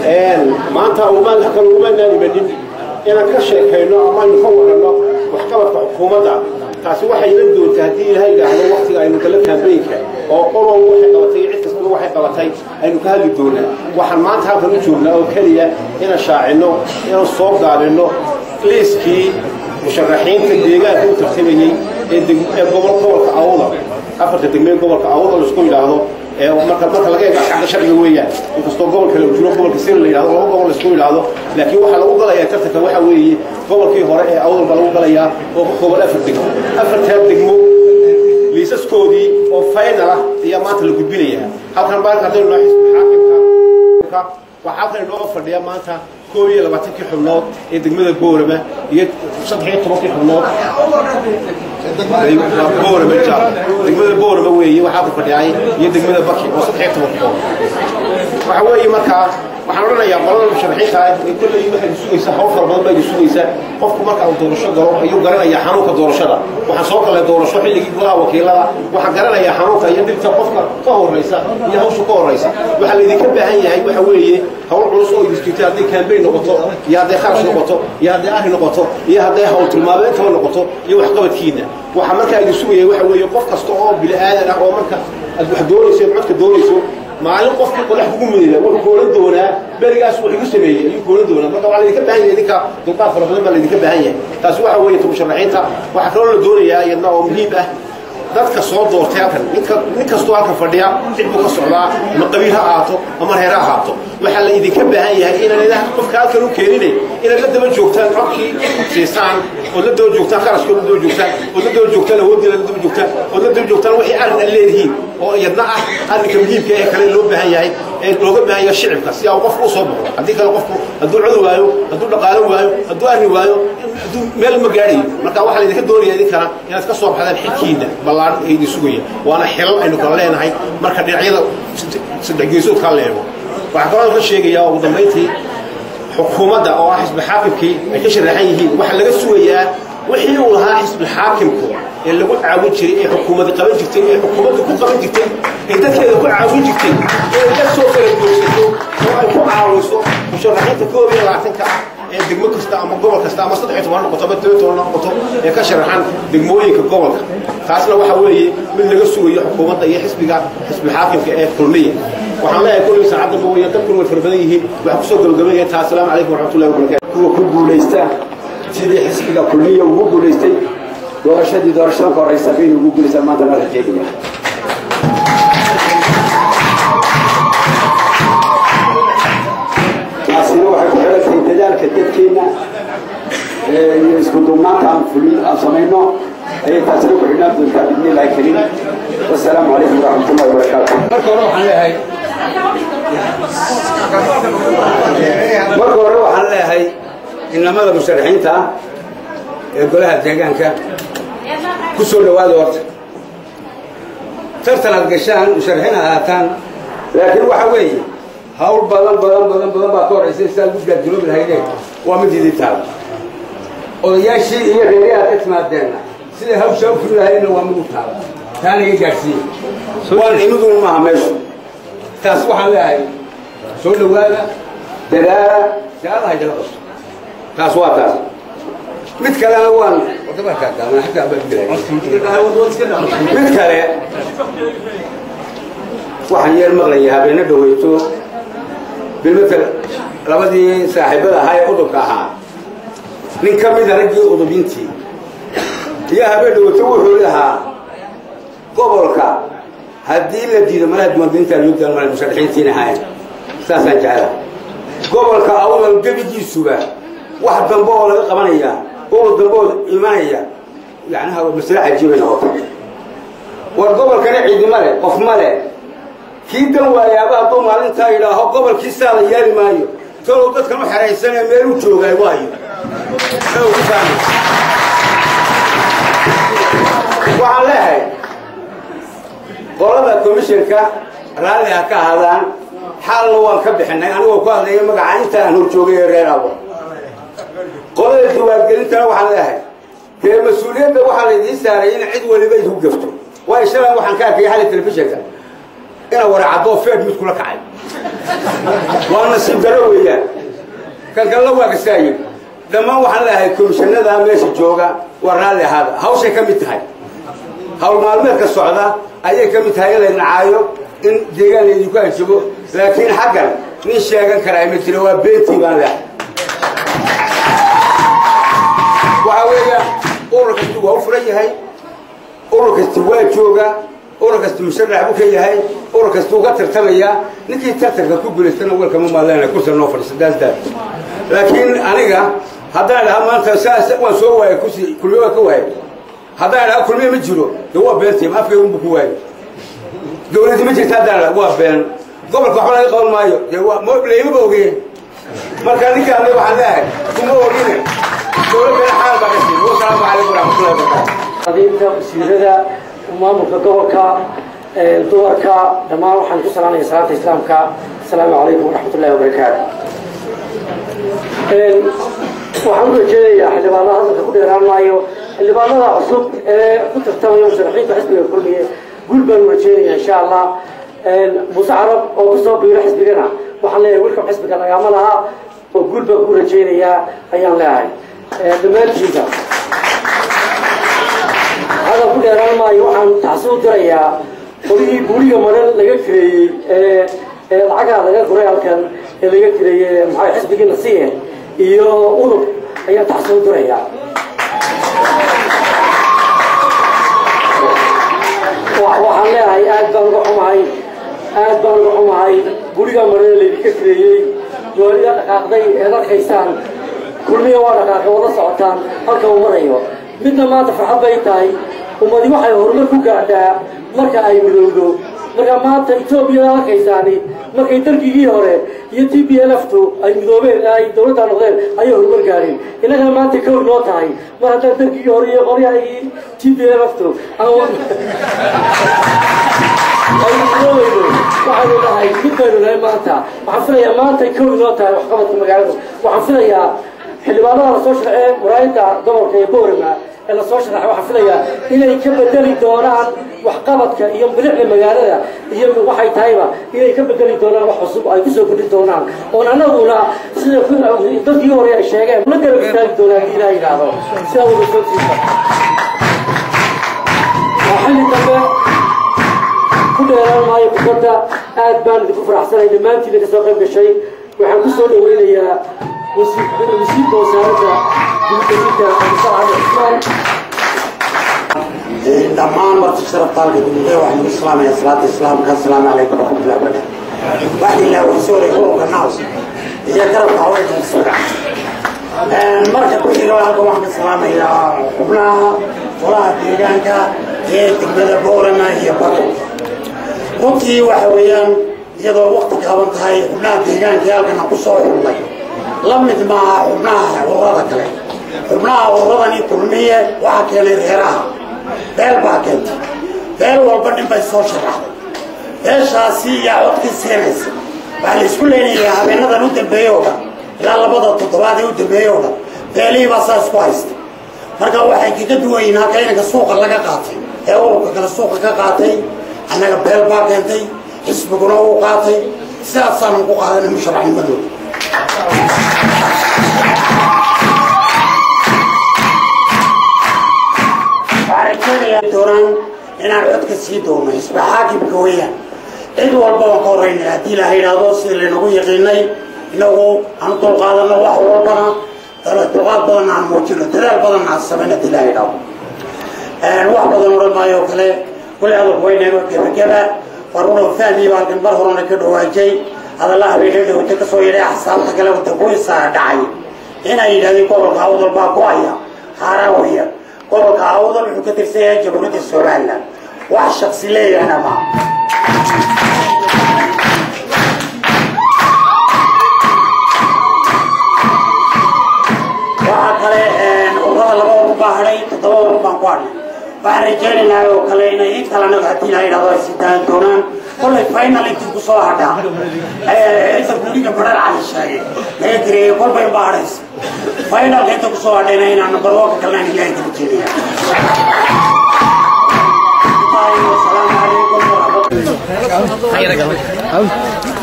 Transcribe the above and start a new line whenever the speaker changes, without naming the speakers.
maanta umaan halkan umaanaan imanin inaan ka sheekayno ama aynu ka waranno waxqabadka xukuumadda taasi waxay iman doontaa haddii ilaahay idhaahdo waktiga aynu gala kaambeynka oo qolow waxay qabatay cid kastaba waxay qabatay aynu ka hadli doonaa waxaan maanta halkan u joognaa oo keliya inaan shaacinno inaan soo gaabinno liiskii musharaxiinta deegaanka u tartamayey ee gobol gobolka awda afarta degmee gobolka awda laisku yidhaahdo marka marka laga eego ashcabda sharciga weeyaan inkastoo gobol kale uu jiro gobolka sir la yidhahdo laba gobol laisku yidhaahdo laakiin waxaa lagu galayaa tartanka waxa weeye gobolkii hore ee awdal baa lagu galayaa oo ka kooban afar degmo afartaa degmo liisaskoodii oo final ah ayaa maanta la gudbinayaa halkan baalka haddaynu noo xisbi xaakimka waxaa halkan inoo fadhiya maanta koob iyo labaatankii xubnood ee degmada boorama iyo saddex iyo tobankii xubnood boorama jaal degmada boorama weeye waxaa ku fadhiyay iyo degmada baki oo saddex iyo toban xubnood waxa weeye markaa waxaan odhanayaa qolada musharaxiinta ah ee kolley waxay sugaysaa hawl fara badan baa sugaysaa qofku marka uu doorasho galo ayuu garanayaa xanuunka doorashada waxaan soo galay doorasho xilligii golaha wakiilada waxaan garanayaa xanuunka iyo dhibta qofka ka horaysa iyo hawsha ka horaysa waxaa laydinka baahan yahay waxa weeye hawl culus oo idin jirta hadday kaambeyn noqoto iyo hadday kharash noqoto iyo hadday arri noqoto iyo hadday hawl tilmaameentaba noqoto iyo waxqabadkiina waxaa markaa idin sugaya waxa weeye qof kasta oo bini aadan ah oo marka aad wax doonayso codka doonayso maalin qofkii qodax kugu mudida wuxuu koolan doonaa berigaas wax igu sameeyey ayuu koolan doonaa marka waxaa laydinka baahan yahay idinka dulqaad fara badan baa laydinka baahan yahay taasi waxa weeye ta musharaxiinta waxaa kaloo la doonayaa iyadna oo muhiim ah dadka soo doortay halkan ninka nin kastoo halkan fadhiya cid buu ka socdaa ama qabiil ha ahaato ama reer ha ahaato waxaa la idinka baahan yahay inaan idaha qofka halkan u keenine inaad la daba joogtaan codkii siisaan ood la daba joogtaan kharashkood la daba joogtaan ood la daba joogtaan awooddiina la daba joogtaan ood la daba joogtaan wixii arrin aad leedihiin oo iyadna ah arrinka muhiimka ee kale loo baahan yahay ee looga baahan yahay shicibka si aa qofku u soo baxo haddii kale qofku hadduu cod waayo hadduu dhaqaalo waayo hadduu arrin waayo hadduu meel ma gaadhayo marka waxaa laydinka doonaya idinkana inaad ka soo baxdaan xilkiina ballaaran ee idin sugaya waana xilal aynu kala leenahay marka dhinacyada saddex geesood kala leego waxaa kaloo ka sheegayaa ugu dambayntii xukuumadda oo ah xisbi xaakimkii ay ka sharaxan yihiin waxaa laga sugayaa wixii uu lahaa xisbi xaakimku ee lagu caawin jiray ee xukuumadda qaban jirtay ee xukuumadda ku qaban jirtay ee dadkeeda ku caawin jirtay ee dad soo kala joogsato oo ay ku caawiso musharaxiinta koob iyo labaatanka ah ee degmo kasta ama gobol kasta ama saddex iyo toban noqoto ama toban toban noqoto ee ka sharaxan degmooyinka gobolka taasna waxa weeye mid laga sugayo xukuumadda iyo xisbiga xisbi xaakimka ee kulmiya waxaan leeyahay kulli saacadda ma weeyaan dadkuna way fara badan yihiin waxaa kusoo gabagabeynaya taa asalaamu calaykum waraxmatullahi wabarakatu
kuwa ku guulaysta sidii xisbiga kulmiya ugu guulaystay doorashadii doorashada ka horeysa baynu ugu guulaystaan maanta nala jeedaya taasina waxay ku xidhantahay dadaalka dadkeenna iyo isku duubnaanta aan fulin aan samayno ayay taasina ku xidhnaan doontaa bidni illaahi kariim wasalaamu calaykum waraxmatullahi wabarakaatu
marka hore waxaan leeyahay marka hore waxaan leeyahay inamada musharaxiinta ah ee golaha deegaanka ku soo dhowaada horta tartan aad gashaan musharaxiin aad ahaataan laakiin waxa weeye hawl badan badan badan badan baa ka horaysa sidaa lagu gaadguloobi lahaydeen waa mid idin taala odayaashii iyo reeri aad ka timaadeenna siday hawshaa u furi lahaydeenna waa mid u taala taana iga gaadhsiiye waan imidun maaha meeshu taas waxaan leeyahay soo dhowaada dadaala jaalada haydala qabto taas waa taas mid kalena waan mid kale waxaan yeer maqlaya habeena dhaweyto bilmatel labadii saaxiibada ahaa ee udubka ahaa nin ka mida raggii udubintii iyo habeen dhaweyto wuxuu lahaa gobolka haddii la diido malaha diiwaangelinta loo daalmala musharaxiintiina ahayn saasaan jecela gobolka awdal gebigiisuba wax dambe oo laga qabanaya oo dambe oo imanaya yacnaha masale cajiibay noqotay war gobolkana ciidima leh qof ma leh kii dan waayaaba hadduu maalintaa yidhaaho gobolkii saa la yeeli maayo talow dadkan u xeraysanee meel u joogaay waayo waxaan leehay qolada commissionka raalli ha ka ahaadaan xaalna waan ka bixinay anigoo ku hadlaya magaca inta aan horjoogay ee reer abo qolada diwaangelintana waxaan leehay dee mas-uuliyadda waxaa laydiin saaray in cid waliba isu gafto waayo shalan waxaan ka arkay xali telefishinka ina waracadoo feed mid kula kacay waa nasiib daro weeyaan kan kalla waa kastaaye dhammaan waxaan leeyahay komishanada meesha jooga waa raalli ahaada hawshay ka mid tahay hawl maalmeedka socda ayay ka mid tahay in la nacaayo in deegaan laydinku anjago laakiin xaggan nin sheegan karaa ma jiro waa beentii baan leehay waxa weeyaan urur kasti waa u furan yahay urur kasti waa jooga urur kasti musharax buu ka yahay urur kasti uga tartamayaa ninkii tartanka ku guulaystana welkama maadleena kursa noo fadhiisa daasdaas laakiin aniga haddaan dhaha maanta saas waan soo waayay kursi kulmiye waa ka waayay haddaan dhaha kulmiye ma jiro dee waa beentii ma afkay unbu ku waayay dawladdi ma jirta haddaan dhaha waa been gobolka waxba laga qaban maayo dee waa laymaba ogeye marka ninkaan waxaan leeyahay kuma ogine dowladda xaal baa ka siin wasalaamu calaykum waraxmatullahi wabarakaatu
qadiimka wasiirada maamulka gobolka dumarka dhammaan waxaan ku salaamaya salaanta islaamka asalaamu calaykum waraxmat ullahi wabarakaatu waxaan u rajeedayaa xildhibaanada hadalka ku dheeraan maayo xildhibaanada cusub ee ku tartamaya musharaxiinta xisbiga kulmiye guul baan u rajeedaya insha allah muuse carab oo kusoo biiro xisbigana waxaan leeyahay welcome xisbiga lagama laha oo guul baan ku rajeynayaa ayaan leeyahay dhammaantiinta hadal ku dheeraan maayo waxaan taxsi u dirayaa qoligii guuriga maran laga kireeyey ee ee lacagaha laga guray halkan ee laga kireeyey maxaa xisbigii nasiye iyo udub ayaan taxsi u dirayaa waxaan leeyahay aad baan uga xumahay aad baan uga xumahay guriga maran laydinka kireeyey doolida dhaqaaqday eed arkaysaan kulmiya waa dhaqaaqay wada socotaan halka uu marayo midna maanta farxad bay tahay ummadi waxay horumar ku gaadhaa marka ay midowdo marka maanta etoobiyada arkaysaani markay dalkigii hore iyo t b lftu ay midoobeen ay dowladda noqdeen ayay horumar gaadheen innagana maanta kow noo tahay mar haddaan dalkigii hore iyo qoryahagii t b lftu ay midoobeyno waxaynu nahay mid baynu nahay maanta waxaan filayaa maantay kow noo tahay waxqabadka magaaladu waxaan filayaa xildhibaanada lasoo sharcee waraayadda gobolka ee boorama ee lasoo sharaxay waxaan filayaa inay ka bedeli doonaan waxqabadka iyo bilicda magaalada iyo waxay tahayba inay ka bedeli doonaan wax cusub ay kusoo kordhin doonaan oon anaguna sida dadkii hore ay sheegeen la garab istaagi doonaan haddii ilaha yidhaahdo sidaa wada soo siisa waa xilli dambe ku dheeraan maayo kubadda aad baan idinku faraxsanay dhammaantiina kasoo qayb gashay waxaan kusoo dhaweynayaa wasiirka wasaaradda dibadejinta cabdisalaam cusmaan
dhammaan marti sharaftaanka dugmada waxaan ugu salaamayaa salaata islaamka asalaamu calaykum waraxmatullahi wabarakatu waxaa ilaa warsoolay ururka naws iyo garabka haweenka isuga marka ku xiga halkan waxaan ka salaamayaa xubnaha golaha deegaanka ee degmada boorama iyo baro runtii waxa weeyaan iyadoo waqti gaaban tahay xubnaha deegaanka ee halkan aan ku soo xulnay la mid maaha xubnaha ururada kale xubnaha ururadani kulmiye waxaa keenay reeraha beel baa keentay beel walba nin bay soo sharaxday beeshaasi yaa codkii siinaysa waxaa la isku leynayaa habeenadan u dambeeye oo dhan ilaa labada toddobaad ee u dambeeye oo dhan beelihii baa saa isku haysta marka waxay kaga duwan yihiin halka inanka suuqa laga qaatay ee ururka kale suuqa ka qaatay annaga beel baa keentay xisbiguna uu qaatay sidaasaanan ku qaadanay musharaxnimadooda doonaan inaan codka sii doono isba xaakimka weeyaan cid walba waan ka horreynay haddii la yidhaahdo sida laynagu yaqiinay inagu aan dulqaadano wax walbana dulqaad badan aan muujino dadaal badan aan samayn haddii la yidhaahdo wax badan odhan maayo oo kale weli hadalku waynaga gebageba waruna fahmii baa halkan mar horena ka dhawaajay hadalla habeenada wata kasoo yidhay axsaabta kale wadagoysaa dhacay inay yidhahdeen gobolka awdal baa go-aya haaraan weeyaan gobolka awdal wuxuu ka tirsan yahay jamhuuriyadda somalilan wax shaksi leeyahna ma waxaa kale ururada laba urur baa hadhay toddoba urur baan ku hadhay waxaan rajaynaynaa oo kale inay in kale anaga haddii la yidhahdo ay sii daayan doonaan kollay final intii ku soo hadhaa inta gudiga badhar cali sheegay laga direeyay kolbay baa hadhaysa finalka inta ku soo hadhayna inaan number one ka kalena ilaahay kala jeedaya asalaamu calaykum waraxmatullahi
Hayır,